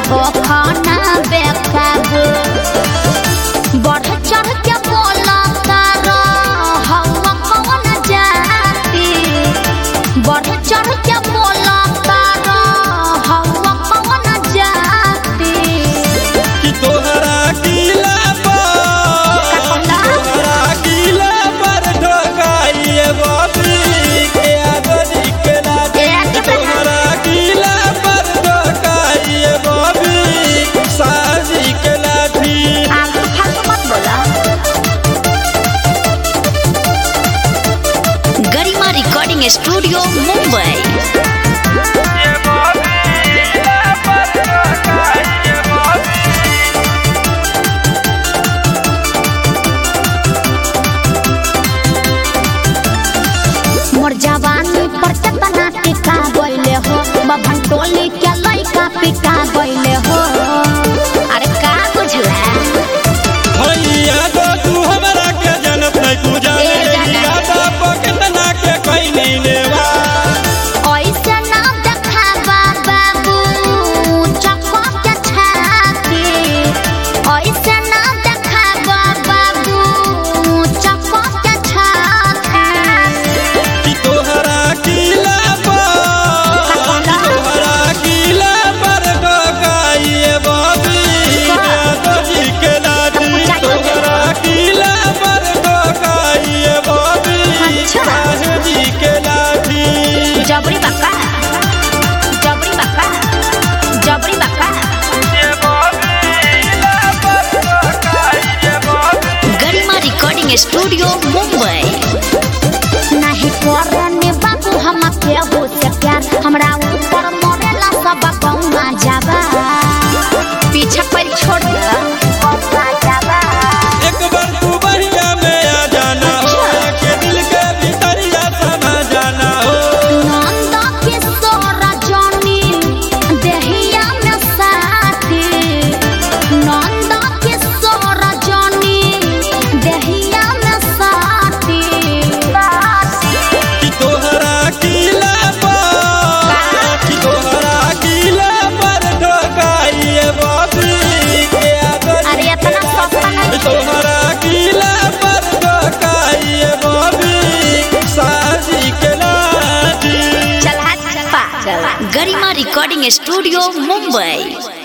हो खाना बेकाबू बढ़ चढ़ के बोला तारा हवा कौन जाती बढ़ चढ़ के बोला तारा हवा कौन जाती कि तोहरा किला पर तोहरा किला पर ढोकाइए बाबी के आगरी के लाठी एक तोहरा किला पर ढोकाइए बाबी साजी के लाठी आलतू फालतू मत बोला गरिमा रिकॉर्डिंग स्टूडियो मुंबई मोर जवानी पर केतना टिका गइले हो बभन टोली के लइका पिटा गइले हो अरे का बुझला भैया तो तू हमरा के जनत नहीं तू जाने ए जाने। यादा पकतना के कोई नहीं लेवा ऐसे ना देखाबा बाबू चप्पा के छाती ऐसे ना देखाबा बाबू चप्पा के छाती कि तोहरा किला पर तोहरा किला पर ढोकाइए बाबी यादोजी के लाठी तोहरा किला पर ढोकाइए बाबी अच्छा। साहेजी के लाठी जबरी बक्का जबरी बक्का जबरी बक्का गरिमा रिकॉर्डिंग स्टूडियो मुंबई नहीं करने बाबू हम केहू से प्यार हमरा ऊपर मरेला सब कौना जाबा पीछे पर छोड़ दे कौना जाबा एक बार तू बढ़िया में आ जाना हो के दिल के भीतरिया समा जाना हो नंद किशोर जनी देहिया में साथी नंद किशोर जनी देहिया में साथी कि तोहरा किला पर कि तोहरा किला पर ढोकाइए बाबी के आगरी अरे इतना सस्ता नहीं तोहरा किला पर ढोकाइए बाबी साजी के लाठी चल हाथ चल गरिमा रिकॉर्डिंग स्टूडियो मुंबई